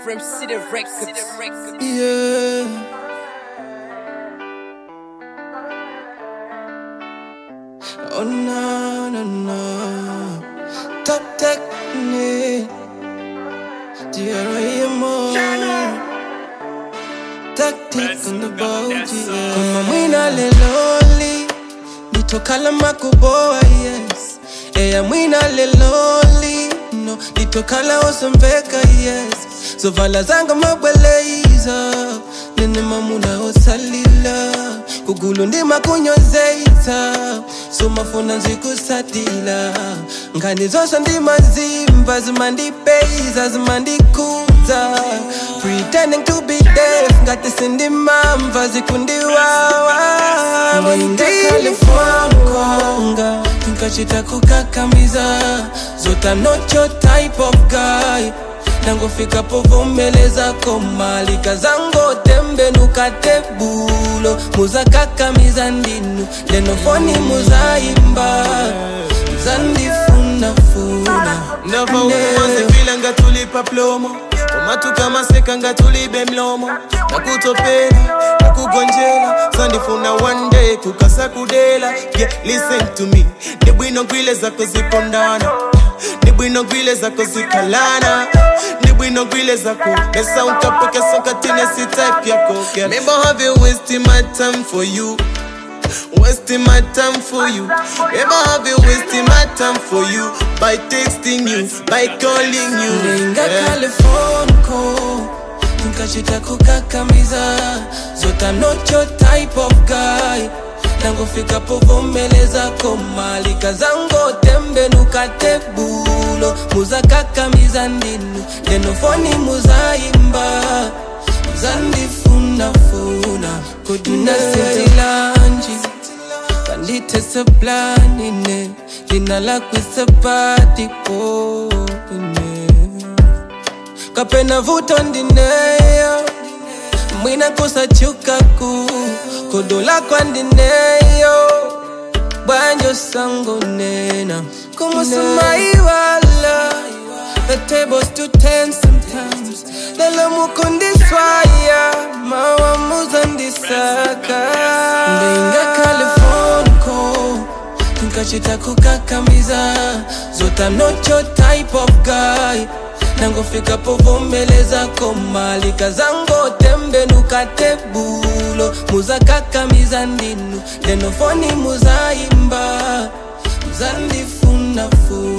From City Records. Yeah. Oh no, no, no. Top technique. DRAMO. Tactic on the boat, yeah. Kama mwina leloli. Nitokala makuboa, yes. Eya mwina leloli. No, nitokala osambeka, yes. So vala zanga mabweleza. Nene mamuna osalila. Kugulu ndima kunyozeita. So mafuna nzikusatila. Ngani zosha ndima zimba. Zimandipeiza, zimandikuza. Pretending to be deaf. Ngati sindimamva zikundiwawa. Mwinga California konga Nkachita kukakamiza Zota not your type of guy nangofika povomeleza komalika zango tembe nukatebulo muzakakamiza ndinu lenofoni muzaimba muzandifunafuna Never uwanze fila nga tulipa plomo omatuka maseka nga tulibe mlomo nakutopela nakugonjela sandifuna one day kukasa kudela yeah, listen to me ndibwino gwile zako zipondana ndibwino gwile zako zikalana ndibwino gwile zako mesa unkapokesa katine si type yako girl. Maybe I have you wasting my time for you Wasting my time for you. Ever have you wasting my time for you by texting you, by calling you? Nenga Yeah. California Nkachita kukakamiza Zota I'm not your type of guy nangofika povomeleza komalika zango tembe nukatebulo muzakakamiza ndinu lenofoni muzaimba muzandifunafuna kuduna setilanji kanditese planine lina lakwisepatipo kapena vuto ndineyo mwina kusachukaku kodola kwandineyo bwanjo sango nena kumusumaiwala The tables to ten sometimes lelo mukundiswaya mawamuza ndisaka ndinga californico nkachita kukakamiza zota I'm not your type of guy nangofika povomeleza komalika zango tembe nukatebulo muzakakamiza ndinu lenofoni muzaimba muzandifunafuna